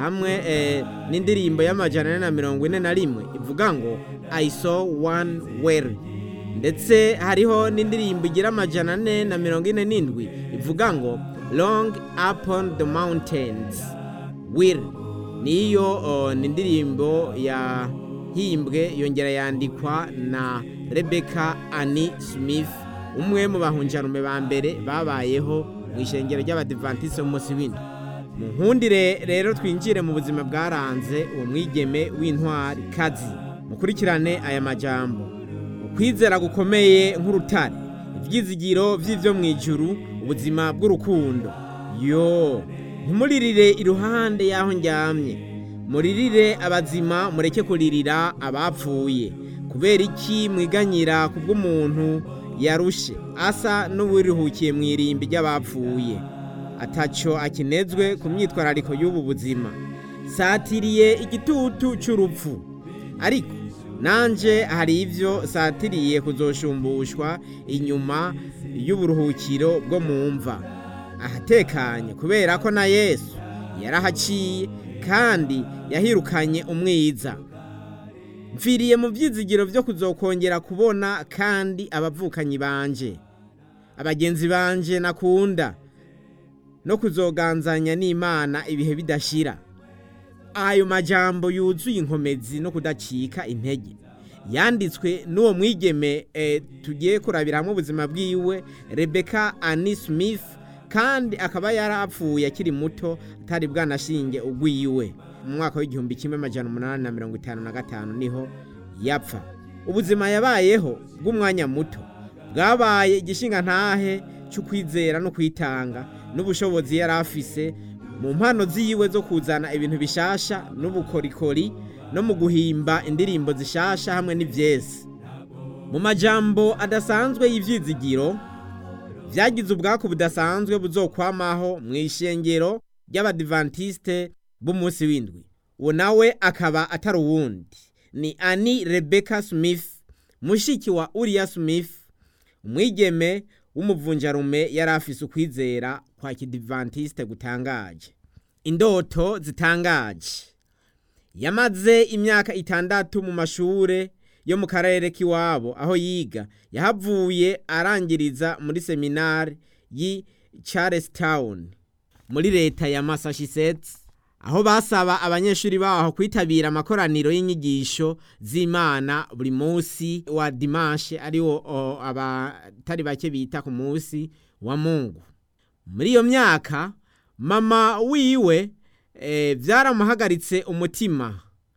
hamwe eh, n'indirimbo y'amajana ane na mirongo ine na rimwe ivuga ngo i saw one well ndetse hariho n'indirimbo igira amajana ane na mirongo ine n'indwi ivuga ngo long upon the mountains will niyo oh, ni indirimbo yahimbwe yongera yandikwa na rebecca annie smith umwe mu bahunjarume ba mbere babayeho mu ishengero ry'abadivantisite b'umunsi w'indwi mu nkundire rero twinjire mu buzima bwaranze uwo mwigeme w'intwari kazi mukurikirane aya majambo ukwizera gukomeye nk'urutare ibyizigiro by'ibyo mu ijuru ubuzima bw'urukundo yo ntimuririre iruhande y'aho ndyamye muririre abazima mureke kuririra abapfuye kubera iki mwiganyira ku bw'umuntu yarushe asa n'uwiruhukiye mu irimbi ry'abapfuye ataco akinezwe ku myitwarariko y'ubu buzima satiriye igitutu cy'urupfu ariko nanje hari ibyo satiriye kuzoshumbushwa inyuma y'uburuhukiro bwo mu mva ahatekanye kubera ko na yesu yarahaciye kandi yahirukanye umwiza mfiriye mu byizigiro byo kuzokongera kubona kandi abavukanyi banje abagenzi banje nakunda no kuzoganzanya n'imana ibihe bidashira ayo majambo yuzuye inkomezi no kudacika intege yanditswe n'uwo mwigeme eh, tugiye kurabiramo ubuzima bwiwe rebecca annie smith kandi akaba yarapfuye akiri muto atari bwanashinge ugwiwe mu mwaka w'igihumbi kimwe amajana umunani na mirongo itanu na gatanu niho yapfa ubuzima yabayeho bw'umwanya muto bwabaye igishinga ntahe cy'ukwizera no kwitanga n'ubushobozi yari afise mu mpano ziwe zo kuzana ibintu bishasha n'ubukorikori no mu guhimba indirimbo zishasha hamwe n'ivyesi mu majambo adasanzwe y'ivyizigiro vyagize ubwako budasanzwe buzokwamaho mu ishengero ry'abadivantiste b'umunsi w'indwi uwo nawe akaba atari uwundi ni ani rebecca smith mushiki wa uriya smith umwigeme w'umuvunjarume yari afise ukwizera kwa kidivantiste gutangaje indoto zitangaje yamaze imyaka itandatu mu mashure yo mu karere k'iwabo aho yiga yahavuye arangiriza muri seminari y'i charlestown muri leta ya massachusetts aho basaba abanyeshuri baho kwitabira amakoraniro y'inyigisho z'imana buri munsi wa dimanche ariwo abatari bake bita ku munsi wa mungu muri iyo myaka mama wiwe eh, byaramuhagaritse umutima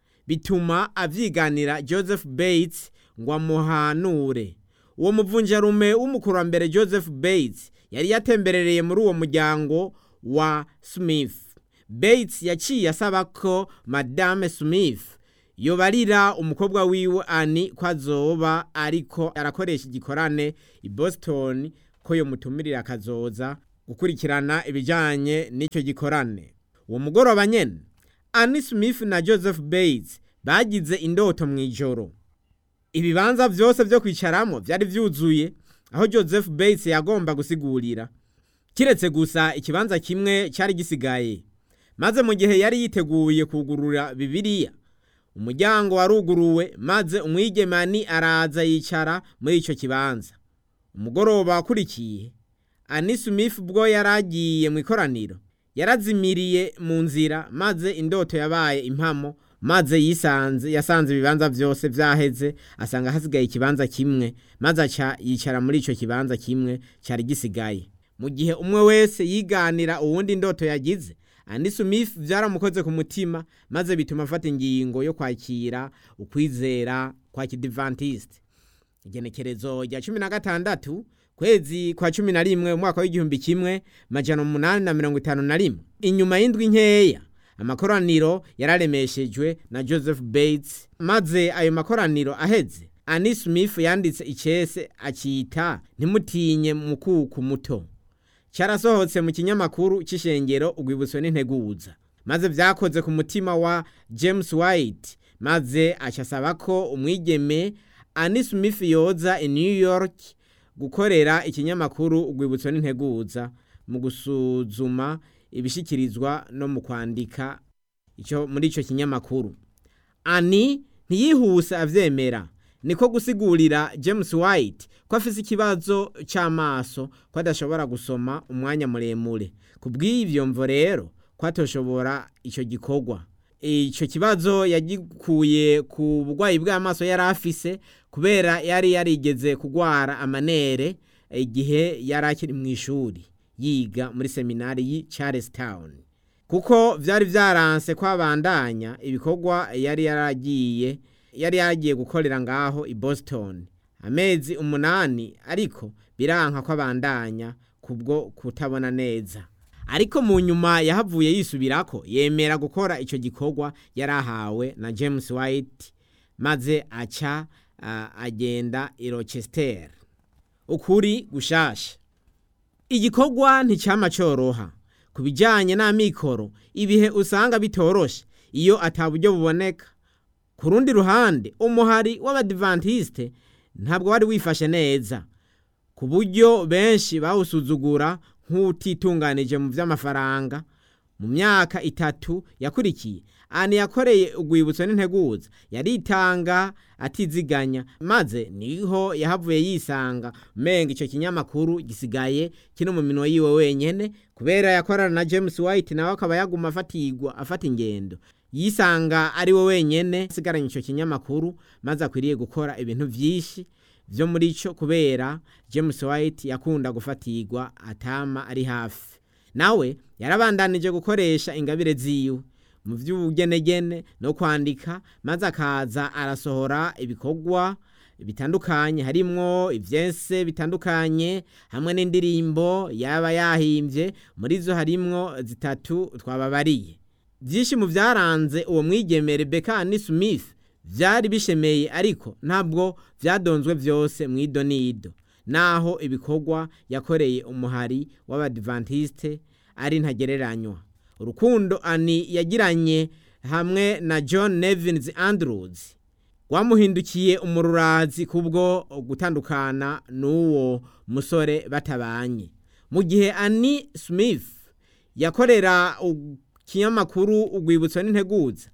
bituma avyiganira joseph bates ngo amuhanure uwo muvunjarume w'umukurambere joseph bates yari yatemberereye muri uwo muryango wa smith bates yaciye asaba ko madame smith yobarira umukobwa wiwe ani ko azoba ariko arakoresha igikorane i boston ko yomutumirira akazoza gukurikirana ibijyanye n'icyo gikorane uwo mugoroba nyene ani smith na joseph bates bagize indoto mu ijoro ibibanza byose byo kwicaramo byari byuzuye aho joseph bates yagomba gusigurira kiretse gusa ikibanza kimwe cyari gisigaye maze mu gihe yari yiteguye kugurura bibiliya umuryango waruguruwe maze umwigemani araza yicara muri icyo kibanza umugoroba wakurikiye ani smith ubwo yari agiye mu ikoraniro yarazimiriye mu nzira maze indoto yabaye impamo maze yisanze yasanze ibibanza byose byaheze asanga hasigaye ikibanza kimwe maze aca yicara muri icyo kibanza kimwe cyari gisigaye mu gihe umwe wese yiganira uwundi indoto yagize Andy Smith byaramukoze ku mutima maze bituma afata ingingo yo kwakira ukwizera kwa kidivantiste igenekerezo rya cumi na gatandatu kwezi kwa cumi na rimwe umwaka w'igihumbi kimwe majana umunani na mirongo itanu na rimwe inyuma y'indwi nkeya amakoraniro yararemeshejwe na joseph bates maze ayo makoraniro aheze Annie Smith yanditse icese akita ntimutinye mukuku muto cyarasohotse mu kinyamakuru cy'ishengero ugwibutso n'integuza maze byakoze ku mutima wa James White maze acasaba ko umwigeme Annie Smith yoza i New York gukorera ikinyamakuru ugwibutso n'integuza mu gusuzuma ibishikirizwa no mu kwandika icyo muri icyo kinyamakuru ani ntiyihuse abyemera niko gusigurira james white ko afite ikibazo cy'amaso ko adashobora gusoma umwanya muremure ku bw'ibyo mvo rero ko atoshobora icyo gikorwa icyo kibazo yagikuye ku burwayi bw'amaso yari afise kubera yari yarigeze kurwara amanere igihe yari akiri mu ishuri yiga muri seminari y'i Charlestown kuko byari byaranse ko abandanya ibikorwa yari yaragiye yari yaragiye gukorera ngaho i Boston amezi umunani ariko biranka ko abandanya kubwo kutabona neza ariko mu nyuma yahavuye yisubirako yemera gukora icyo gikorwa yari ahawe na James White maze aca uh, agenda i Rochester ukuri gushasha igikorwa nticyama cyoroha ku bijyanye n'amikoro ibihe usanga bitoroshe iyo ataburyo buboneka ku rundi ruhande umuhari w'abadivantisite ntabwo wari wifashe neza ku buryo benshi bawusuzugura nk'utitunganije mu by'amafaranga mu myaka itatu yakurikiye ani yakoreye urwibutso n'integuza yaritanga atiziganya maze niho yahavuye yisanga umenga icyo kinyamakuru gisigaye kino mu minwa yiwe wenyine kubera yakorana na james white nawe akaba yaguma afatirwa afata ingendo yisanga ari we wenyine asigaranye icyo kinyamakuru maze akwiriye gukora ibintu byinshi byo muri cyo kubera james white yakunda gufatirwa atama ari hafi nawe yarabandanije gukoresha ingabire ziwe mu by'ubugenegene no kwandika maze akaza arasohora ibikorwa bitandukanye harimwo ibyese bitandukanye hamwe n'indirimbo yaba yahimbye muri zo harimwo zitatu twababariye byinshi mu byaranze uwo mwigeme Rebecca ni Smith byari bishemeye ariko ntabwo byadonzwe byose mu ido n'ido naho ibikorwa yakoreye umuhari w'abadivantisite ari ntagereranywa urukundo ani yagiranye hamwe na john nevins andrews rwamuhindukiye umururazi kubwo gutandukana n'uwo musore batabanye mu gihe ani smith yakorera ikinyamakuru urwibutso n'integuza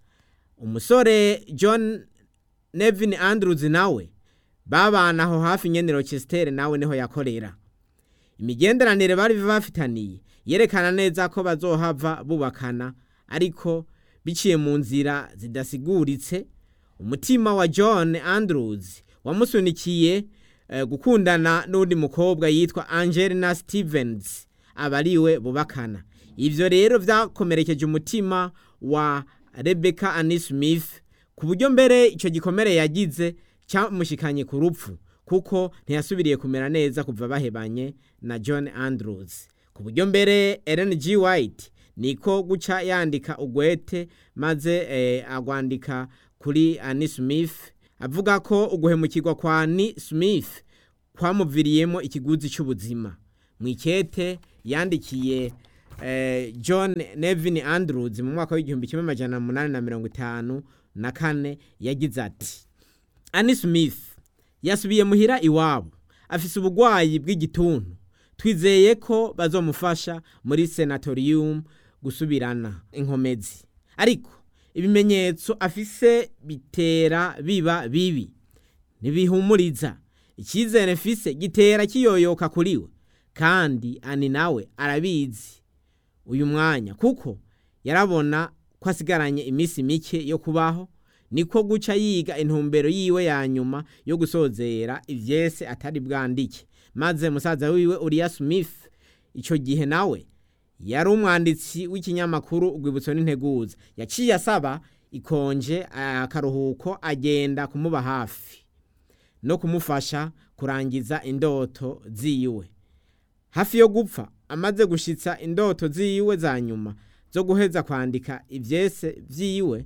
umusore john nevin andrews nawe babana aho hafi nyene rochester nawe niho yakorera imigenderanire bari bafitaniye yerekana neza ko bazohava bubakana ariko biciye mu nzira zidasiguritse umutima wa john andrews wamusunikiye eh, gukundana n'undi mukobwa yitwa angelina stevens aba ariwe bubakana ivyo rero vyakomerekeje umutima wa rebecca ani smith ku buryo mbere icyo gikomere yagize cyamushikanye ku rupfu kuko ntiyasubiriye kumera neza kuva bahebanye na john andrews ku buryo mbere ellen g white niko guca yandika ugwete maze eh, agwandika kuri ani smith avuga ko uguhemukirwa kwa ani smith kwamuviriyemo ikiguzi cy'ubuzima mu ikete yandikiye eh, john nevin andrews mu mwaka w'igihumbi kimwe amajana munani na mirongo itanu na kane yagize ati ani smith yasubiye muhira iwabo afise ubugwayi bw'igituntu twizeye ko bazomufasha muri senatorium gusubirana inkomezi ariko ibimenyetso afise bitera biba bibi ntibihumuriza icyizere mfise gitera kiyoyoka kuri we kandi ani nawe arabizi uyu mwanya kuko yarabona ko asigaranye iminsi mike yo kubaho niko guca yiga intumbero yiwe ya nyuma yo gusozera ivyese atari bwandike maze musaza wiwe Uriya Smith ico gihe nawe yari umwanditsi w'ikinyamakuru urwibutso n'integuza yaciye asaba ikonje akaruhuko agenda kumuba hafi no kumufasha kurangiza indoto ziwe hafi yo gupfa amaze gushitsa indoto ziwe za nyuma zo guheza kwandika ivyese vyiwe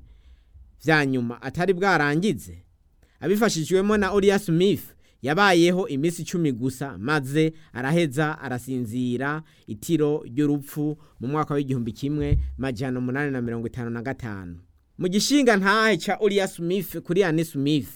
vya nyuma atari bwarangize abifashijwemo na Uriya Smith yabayeho iminsi icumi gusa maze araheza arasinzira itiro ry'urupfu mu mwaka w'igihumbi kimwe majana umunani na mirongo itanu na gatanu mu gishinga ntahe ca Uriya Smith kuri Annie Smith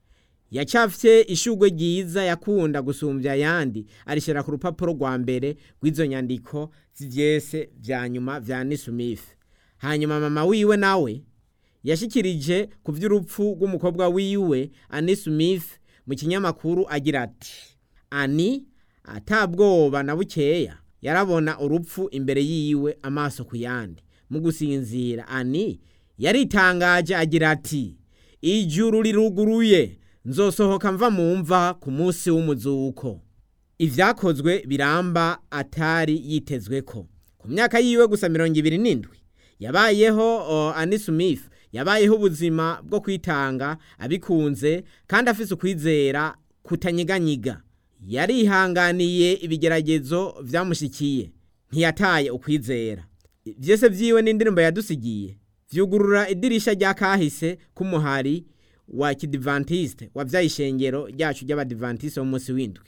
yacafye ishugwe ryiza yakunda gusumbya ayandi arishira ku rupapuro rwa mbere rw'izo nyandiko z'ivyese vya nyuma vya Annie Smith hanyuma mama wiwe nawe yashikirije ku by'urupfu rw'umukobwa wiwe ani smith mu kinyamakuru agira ati ani atabwoba na bukeya yarabona urupfu imbere yiwe amaso ku yandi mu gusinzira ani yaritangaje agira ati ijuru riruguruye nzosohoka mva mu mva ku munsi w'umuzuko ivyakozwe biramba atari yitezwe ko ku myaka yiwe gusa mirongo ibiri n'indwi yabayeho uh, ani smith yabayeho ubuzima bwo kwitanga abikunze kandi afise ukwizera kutanyiganyiga yarihanganiye ibigeragezo vyamushikiye ntiyataye ukwizera vyose vyiwe n'indirimbo yadusigiye vyugurura idirisha rya kahise k'umuhari wa kidivantiste wavyaye ishengero ryacu ry'abadivantiste b'umunsi w'indwi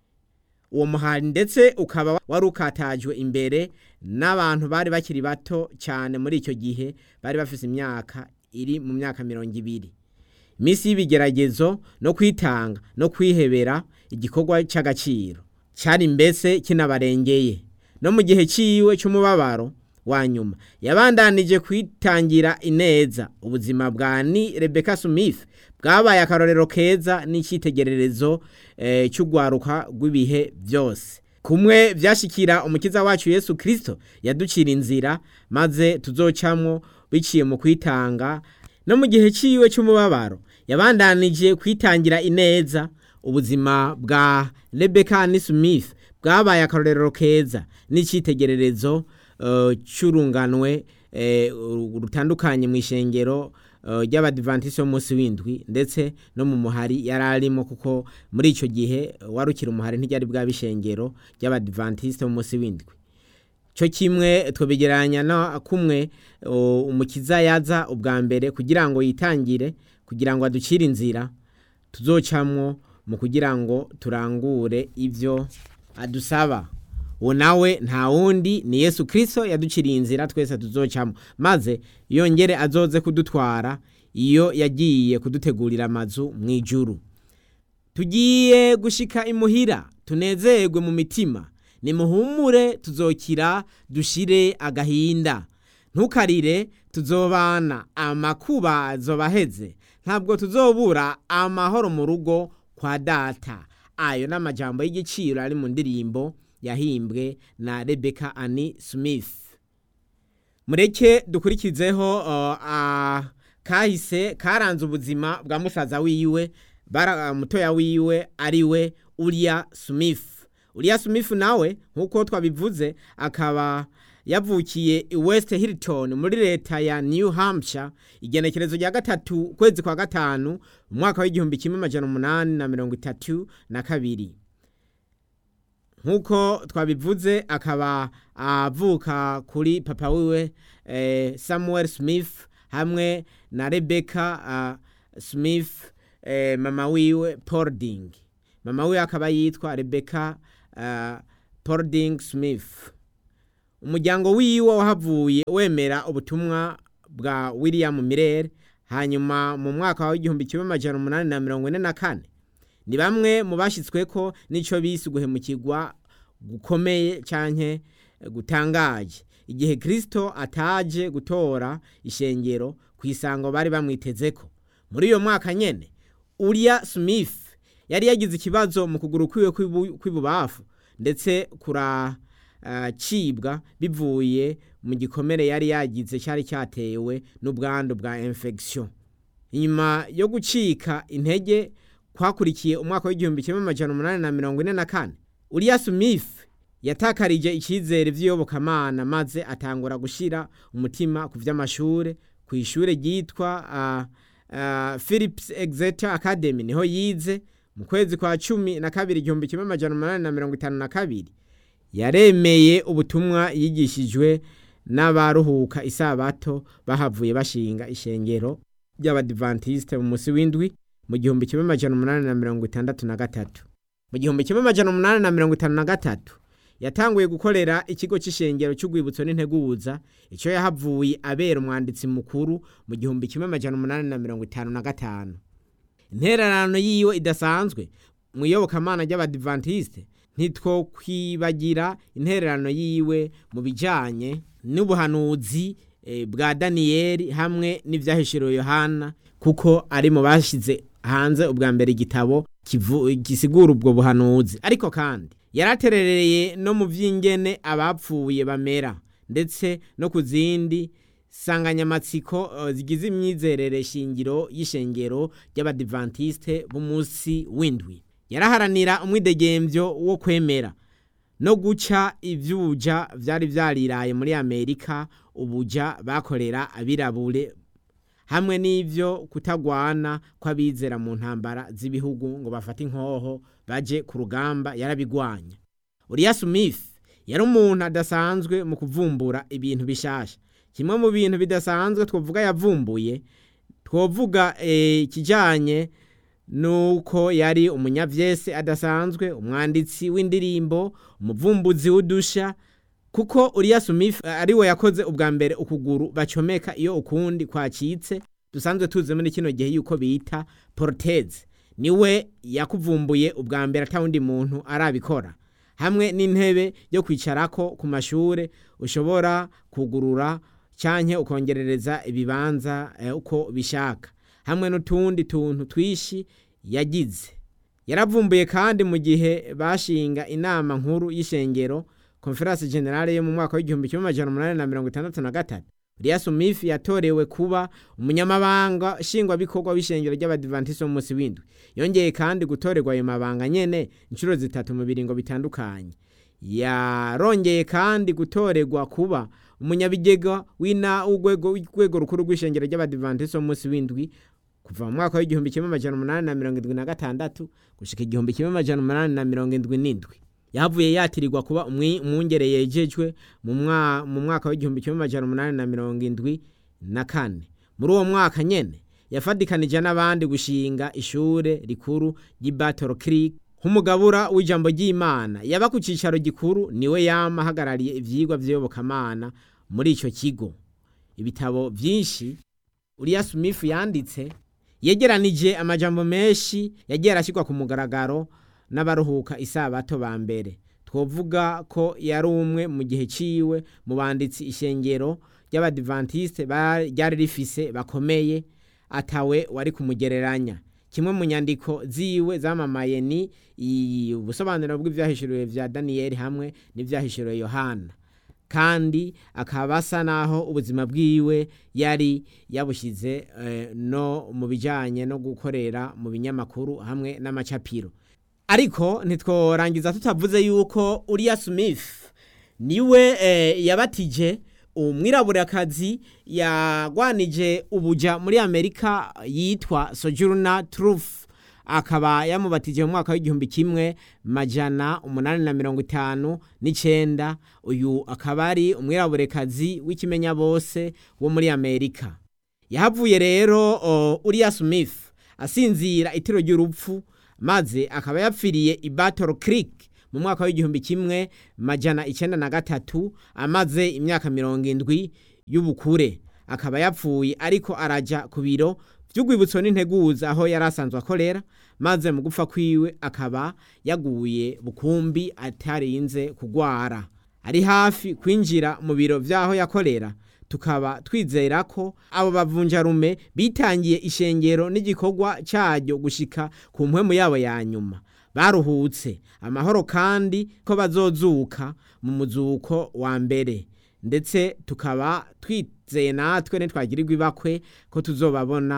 uwo muhari ndetse ukaba wari ukatajwe imbere n'abantu bari bakiri bato cyane muri icyo gihe bari bafise imyaka iri mu myaka mirongo ibiri iminsi y'ibigeragezo no kwitanga no kwihebera igikorwa cy'agaciro cyari mbese kinabarengeye no mu gihe ciwe cy'umubabaro wa nyuma yabandanije kwitangira ineza ubuzima bwa ni rebeka smith bwabaye akarorero keza n'icyitegererezo eh, cy'urwaruka rw'ibihe byose kumwe byashikira umukiza wacu yesu kirisito yaducira inzira maze tuzocamwo biciye mu kwitanga no mu gihe ciwe cy'umubabaro yabandanije kwitangira ineza ubuzima bwa rebeka ni smith bwabaye akarorero keza n'icyitegererezo uh, cy'urunganwe eh, rutandukanye mu ishengero ry'abadivantisite b'umunsi w'indwi ndetse no mu muhari yari arimo kuko muri icyo gihe warukira umuhari ntiryari bwaba ishengero ry'abadivantisite b'umunsi w'indwi cyo kimwe tubigereranya na kumwe umukiza yaza ubwa mbere kugira ngo yitangire kugira ngo aducire inzira tuzocamwo mu kugira ngo turangure ibyo adusaba uwo nawe nta wundi ni yesu kirisito yaduciriye inzira twese tuzocamo maze yongere azoze kudutwara iyo yagiye kudutegurira amazu mu ijuru tugiye gushika imuhira tunezerwe mu mitima nimuhumure tuzokira dushire agahinda ntukarire tuzobana amakuba azobaheze ntabwo tuzobura amahoro mu rugo kwa data ayo ni amajambo y'igiciro ari mu ndirimbo yahimbwe na rebeka ani smith mureke dukurikizeho kahise karanze ubuzima bwa musaza wiwe mutoya wiwe ariwe uriya smith uriya smith nawe nk'uko twabivuze akaba yavukiye i west hilton muri leta ya new hampshire igenekerezo rya gatatu ukwezi kwa gatanu mu mwaka w'igihumbi kimwe amajana umunani na mirongo itatu na kabiri nk'uko twabivuze akaba avuka kuri papa wiwe eh, samuel smith hamwe na rebecca uh, smith eh, mama wiwe polding mama wiwe akaba yitwa rebecca uh, polding smith umuryango wiwe wahavuye wemera ubutumwa bwa william mirere hanyuma mu mwaka w'igihumbi kimwe amajana umunani na mirongo ine na kane ni bamwe mu bashyitsweko n'icyo bise guhemukirwa gukomeye cyane gutangaje igihe kirisito ataje gutora ishengero ku isango bari bamwiteze ko muri iyo mwaka nyine uriya smith yari yagize ikibazo mu kuguru kwiwe kw'ibubafu ndetse kuracibwa bivuye mu gikomere yari yagize cyari cyatewe n'ubwandu bwa infection inyuma yo gucika intege kwakurikiye umwaka w'igihumbi kimwe amajana umunani na mirongo ine na kane uriya smith yatakarije icyizere by'iyobokamana maze atangura gushyira umutima ku by'amashuri ku ishuri ryitwa uh, uh, philips exeter academy niho yize mu kwezi kwa cumi na kabiri igihumbi kimwe amajana umunani na mirongo itanu na kabiri yaremeye ubutumwa yigishijwe n'abaruhuka isabato bahavuye bashinga ishengero ry'abadivantisite mu munsi w'indwi mu gihumbi kimwe amajana umunani na mirongo itandatu na gatatu mu gihumbi kimwe amajana umunani na mirongo itanu na gatatu yatanguye gukorera ikigo cy'ishengero cy'urwibutso n'integuza icyo yahavuye abera umwanditsi mukuru mu gihumbi kimwe amajana umunani na mirongo itanu na gatanu intererano yiwe idasanzwe mu iyobokamana ry'abadivantisite ntitwokwibagira intererano yiwe mu bijyanye n'ubuhanuzi bwa daniyeli hamwe n'ibyahishuriwe yohana kuko ari mu bashyize hanze ubwa mbere igitabo gisigura ubwo buhanuzi ariko kandi yaraterereye no mu by'ingene abapfuye bamera ndetse no ku zindi sanganyamatsiko zigize imyizerere shingiro y'ishengero ry'abadivantisite b'umunsi w'indwi yaraharanira umwidegembyo wo kwemera no guca iby'ubuja byari byariraye muri amerika ubuja bakorera abirabure hamwe n'ibyo kutagwana kw'abizera mu ntambara z'ibihugu ngo bafate inkoho baje ku rugamba yarabigwanya uriya smith yari umuntu adasanzwe mu kuvumbura ibintu bishasha kimwe mu bintu bidasanzwe twavuga yavumbuye twavuga ikijyanye nuko yari umunyavyese adasanzwe umwanditsi w'indirimbo umuvumbuzi w'udusha kuko uriya smith ari we yakoze ubwa mbere ukuguru bacomeka iyo ukundi kwacitse dusanzwe tuzi muri kino gihe yuko bita poroteze niwe yakuvumbuye ubwa mbere atawundi muntu arabikora hamwe n'intebe yo kwicarako ku mashure ushobora kugurura canke ukongerereza ibibanza uko bishaka hamwe n'utundi tuntu twishi yagize yaravumbuye kandi mu gihe bashinga inama nkuru y'ishengero konferanse generale yo mu mwaka w'igihumbi kimwe amajana umunani na mirongo itandatu na gatatu uriya smith yatorewe kuba umunyamabanga nshingwabikorwa w'ishengero ry'abadivantisiti b'umunsi w'indwi yongeye kandi gutorerwa ayo mabanga nyene inshuro zitatu mu biringo bitandukanye yarongeye kandi gutorerwa kuba umunyabigega w'ina w'urwego rukuru rw'ishengero ry'abadivantisiti b'umunsi w'indwi kuva mu mwaka w'igihumbi kimwe amajana umunani na mirongo indwi na gatandatu gushika igihumbi kimwe amajana umunani na mirongo indwi n'indwi yahavuye yatirirwa kuba umwungere yejejwe mu mwaka w'igihumbi kimwe amajana umunani na mirongo indwi na kane muri uwo mwaka nyene yafadikanije n'abandi gushinga ishure rikuru ry'i Battle Creek nk'umugabura w'ijambo ry'Imana yaba ku cicaro gikuru niwe yama ahagarariye ivyigwa vy'iyobokamana muri ico kigo ibitabo vyinshi uriya Smith yanditse yegeranije amajambo menshi yagiye arashyirwa ku mugaragaro n'abaruhuka isabato ba mbere twovuga ko yari umwe mu gihe ciwe mu banditsi ishengero ry'abadivantisite ryari rifise bakomeye atawe wari kumugereranya kimwe mu nyandiko ziwe zamamaye ni ubusobanuro bw'ivyahishuriwe vya daniyeli hamwe n'ivyahishuriwe yohana kandi akaba asa naho ubuzima bwiwe yari yabushize no mu bijanye no gukorera mu binyamakuru hamwe n'amacapiro ariko ntitworangiza tutavuze yuko uriya smith niwe yabatije umwiraburakazi yagwanije ubuja muri amerika yitwa sojourner truth akaba yamubatije mu mwaka w'igihumbi kimwe majana umunani na mirongo itanu n'icenda uyu akaba ari umwiraburekazi w'ikimenya bose wo muri amerika yahavuye rero uriya smith asinzira itiro ry'urupfu maze akaba yapfiriye i Battle Creek mu mwaka w'igihumbi kimwe majana icenda na gatatu amaze imyaka mirongo indwi y'ubukure akaba yapfuye ariko araja ku biro vy'urwibutso n'integuza aho yari asanzwe akorera maze mu gupfa kwiwe akaba yaguye bukumbi atarinze kugwara ari hafi kwinjira mu biro vy'aho yakorera tukaba twizera ko abo bavunjarume bitangiye ishengero n'igikorwa cyaryo gushika ku mpwemu yabo ya nyuma baruhutse amahoro kandi ko bazozuka mu muzuko wa mbere ndetse tukaba twizeye natwe ntitwagirirwa ibakwe ko tuzobabona